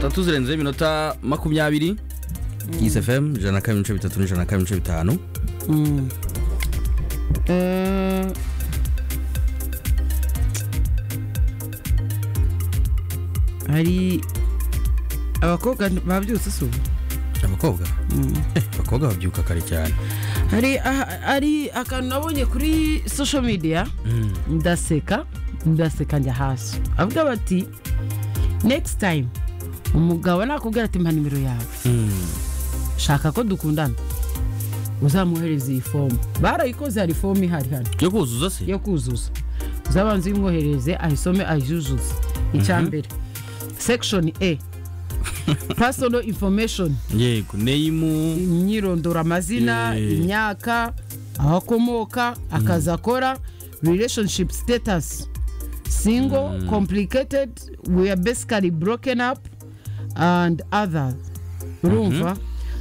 tatu zirenze iminota makumyabiri yise fm ijana na kabiri n'ibice bitatu n'ijana na kabiri n'ibice bitanu Mm. Mm, hari abakobwa babyutse si ubu abakobwa Eh, abakobwa babyuka kare cyane hari aha- hari akantu nabonye kuri social media ndaseka ndaseka njya hasi avuga bati next time umugabo nakubwira ati mpa nimero yawe shaka ko dukundana uzamuhereza iyi fomu barayikoze hari fomu ihari hano yo kuzuza se yo kuzuza uzabanza uyimwohereze ayisome ayizuzuze icya mbere section a personal information yego neyimu imyirondoro amazina Yeah. imyaka aho akomoka akazi akora relationship status single complicated we are basically broken up and others urumva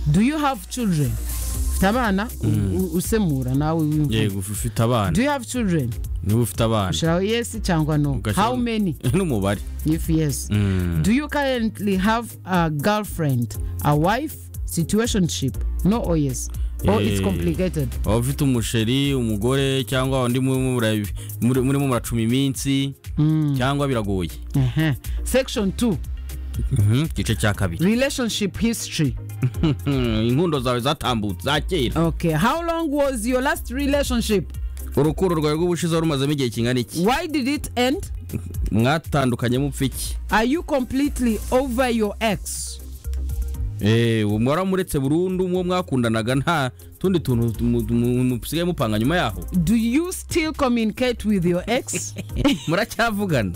do you have children ufite abana U- u- usemura nawe wiyumva. yego ufite abana do you have children niba ufite abana shall yes cyangwa no Ugashyira- how many n'umubare if yes Mm. do you currently have a girlfriend a wife situationship no or yes or it's Eh. complicated waba ufite umusheri umugore cyangwa undi murimo mura- muri- murimo muracuma iminsi cyangwa biragoye Ehe. section 2 Mhm, igice cya kabiri relationship history Hmm, inkundo zawe zatambutse za kera okay how long was your last relationship urukundo rwawe rw'ubushize wari umazemo igihe kingana iki why did it end mwatandukanye mupfa iki are you completely over your ex Eh, uwo mwaramuretse burundu uwo mwakundanaga nta tundi tuntu mu- mu- musigaye mupanga nyuma yaho do you still communicate with your ex muracyavugana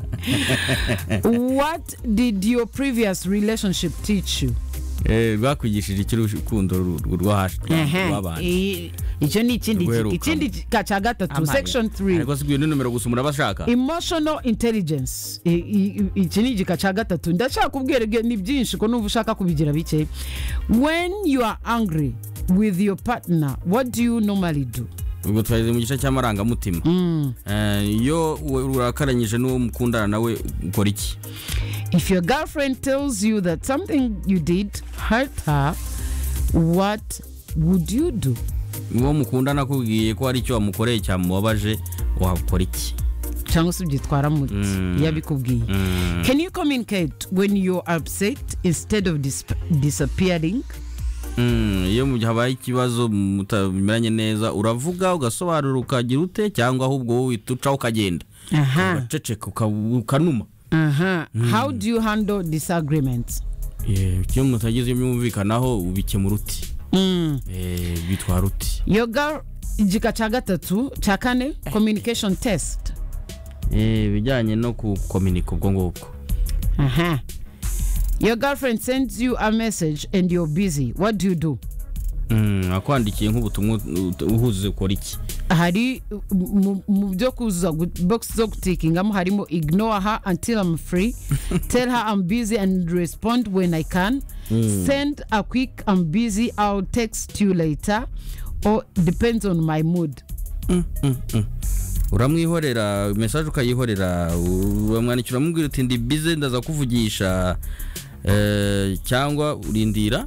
what did your previous relationship teach you Eh, rwakwigishije iki urukundo ru- ru- rwo hashi Ehe. rw'abantu I- icyo ni ikindi Rweruka. ikindi ka- cya gatatu section 3 ariko si ibyo ni nomero gusa murabashaka emotional intelligence I- i- i- iki ni igika cya gatatu ndashaka kubwira ibyo ni byinshi ko n'ubu ushaka kubigira bike when you are angry with your partner what do you normally do ubwo twageze mu gice cy'amarangamutima Eh, iyo uwe- urakaranyije n'uwo mukundana nawe ukora iki if your girlfriend tells you that something you did hurt her what would you do uwo mukundana akubwiye ko hari icyo wamukoreye cyamubabaje wakora iki cyangwa se ubyitwara muri iyo abikubwiye can you communicate when you're upset instead of dis- disappearing Mm, iyo mu gihe habaye ikibazo mutameranye neza uravuga ugasobanura ukagira ute cyangwa ahubwo wowe uhita uca ukagenda aha ugaceceka uka- ukanuma aha how do you handle disagreements Eh, iyo mutagize ibyo mwumvikanaho ubikemura uti Mm. Eh, bitwara uti Your girl igika cya gatatu cya kane communication test Eh, ibijyanye no kukominika ubwo ngubwo aha your girlfriend sends you a message and you're busy what do you do Mm, akwandikiye nk'ubutumwa ut- uhuze ukora iki hari mu- mu byo kuzuza gu- box zo gutikingamo harimo ignore her until i'm free tell her i'm busy and respond when i can send a quick i'm busy i'll text you later or depends on my mood uramwihorera mesaje ukayihorera uramwandikira uramubwira uti ndi bize ndaza kuvugisha eh, cyangwa urindira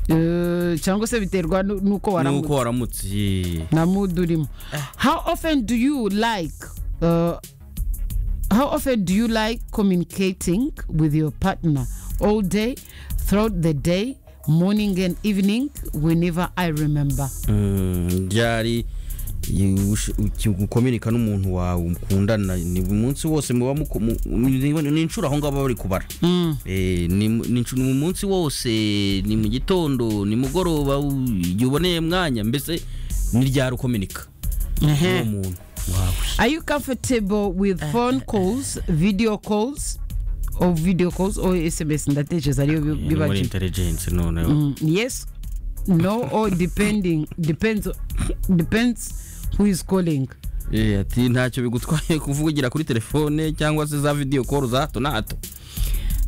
Eh, cyangwa se biterwa nu- nuko waramutse nuko waramutse Ye. na mood urimo how often do you like uh, how often do you like communicating with your partner all day throughout the day morning and evening whenever i remember Mm, ryari i- ush- uki- gukominika n'umuntu wawe mukundana ni umunsi wose muba muko- mu- mu- ni inshuro aho ngabo bari kubara Eh, ni mu- ni inshuro- ni mu munsi wose ni mu gitondo ni mugoroba u- igihe uboneye mwanya mbese ni ryari ukominika n'uwo muntu wawe are you comfortable with phone calls video calls or video calls or sms ndatekereza ariyo bi- biba muri cheap. intelligence noneho Mm, yes no or depending depends depends who is calling Eh, ati ntacyo bigutwaye kuvugira kuri telefone cyangwa se za video call za hato na hato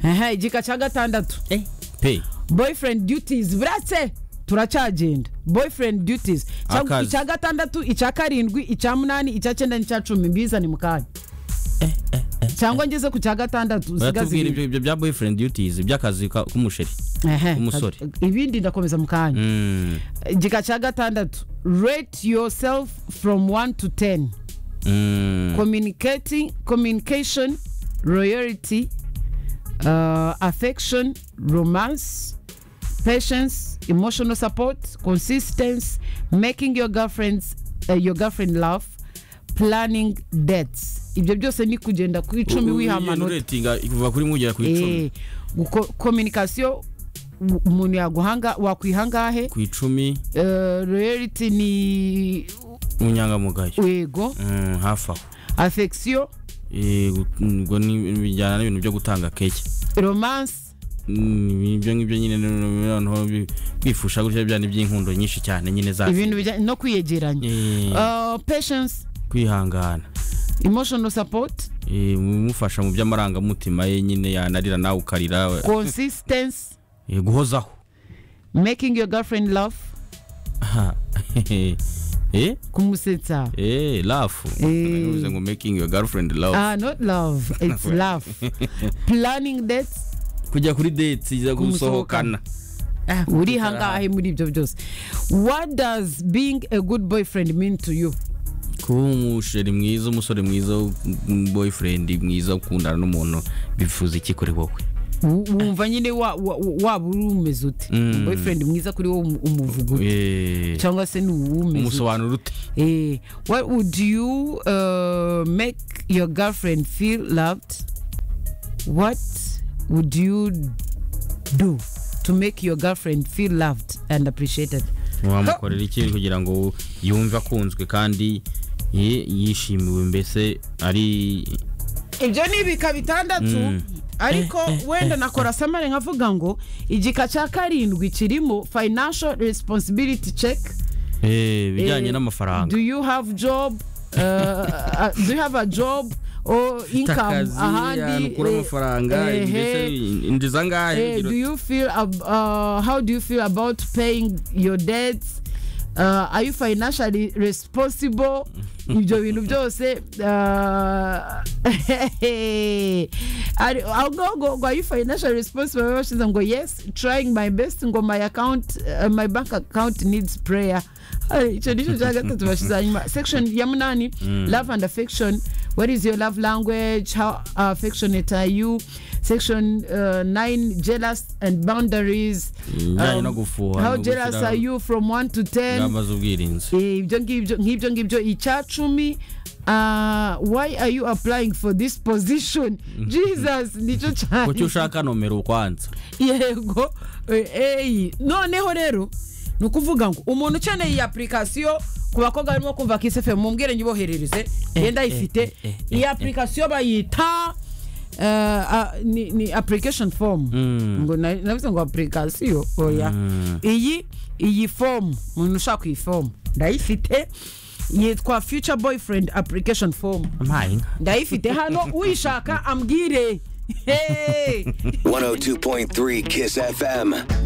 Aha, igika cya gatandatu pe boyfriend duties burase turacyagenda boyfriend duties Cya- Akazi. icya gatandatu icya karindwi icya munani icya cyenda n'icya cumi mbizane mu kanya cyangwa ngeze ku cya gatandatu usigaze baratubwira ibyo ibindi. ibyo bya boyfriend duties by'akazi ka- k'umusheri Ehe, umusore. ibindi ndakomeza mu kanya Mm, igika cya gatandatu rate yourself from 1 to 10 mm, communicating communication loyalty uh, affection romance patience emotional support consistency making your girlfriends uh, your girlfriend laugh planning dates ibyo byose ni kugenda ku icumi U- u- wiha iyo amanota rating kuva kuri mugera ku icumi Eh, guko- communication u- umuntu yaguhanga wakwihangahe ku icumi uh, loyalty ni ubunyangamugayo wego Mm, hafi aho affection Eh, ubwo ni- bijyana n'ibintu byo gutanga keke romance Mm, ibyo ngibyo nyine ni- ni- noneho bi- kwifusha gutya bya ni iby'inkundo nyinshi cyane nyine za ibintu bijyanye no kwiyegeranya Eh, Uh, patience kwihangana emotional support Eh, umufasha mu by'amarangamutima ye nyine yanarira nawe ukarira we- consistency Eh, guhozaho making your girlfriend laugh Aha. eh kumusetsa eh laugh Eh. Navuze ngo making your girlfriend laugh ah not love it's laugh planning dates kujya kuri date iza gusohokana Ah, uri hangahe muri ibyo byose what does being a good boyfriend mean to you kuba umusheri mwiza umusore mwiza um, boyfriend mwiza ukundana n'umuntu bifuza iki kuri wowe Wu- wumva nyine wa- wa- waba uri umeze ute Mm. boyfriend mwiza kuri wowe umu- umuvuga ute Eh, cyangwa se ni uwumeze ute umusobanuro ute Eh, what would you uh, make your girlfriend feel loved? What would you do to make your girlfriend feel loved and appreciated? wamukorera iki kugira ngo yumve akunzwe kandi ye- yishimiwe mbese ari ibyo ni ibika bitandatu Mm. ariko wenda nakora samare nkavuga ngo igika cya karindwi kirimo financial responsibility check eh, Eh, bijyanye n'amafaranga do you have job uh, uh, do you have a job or income Takazi, ahantu ahandi ukura eh, amafaranga eh, mbese eh, injiza angahe Eh, do you feel ab- uh, how do you feel about paying your debts uh, are you financially responsible ibyo bintu byose uh, ari- ahubwo ngo ngo are you financially responsible Baba bashize ngo yes trying my best ngo my account uh, my bank account needs prayer Ari, icyo nicyo cya gatatu bashize hanyuma section ya munani love and affection what is your love language how affectionate are you section uh, 9 jealous and boundaries Ibijyanye no gufuha, how no jealous gushyira- are you from 1 to 10 ingamba z'ubwirinzi Eh, ibyo ngibyo nk'ibyo ngibyo icya cumi uh, why are you applying for this position jesus nicyo cyane kuki ushaka nomero kwanza yego eh, eyi noneho rero ni ukuvuga ngo umuntu ukeneye iyi apurikasiyo ku bakobwa barimo kumva kisefe mumbwire nyiboherereze yenda ayifite iyi apurikasiyo bayita eh, ah, ni ni application form ngo na- navuze ngo apurikasiyo oya iyi iyi fomu umuntu ushaka iyi fomu ndayifite yitwa future boyfriend application form mpaye inka ndayifite hano uyishaka ambwire Hey! 102.3 Kiss FM.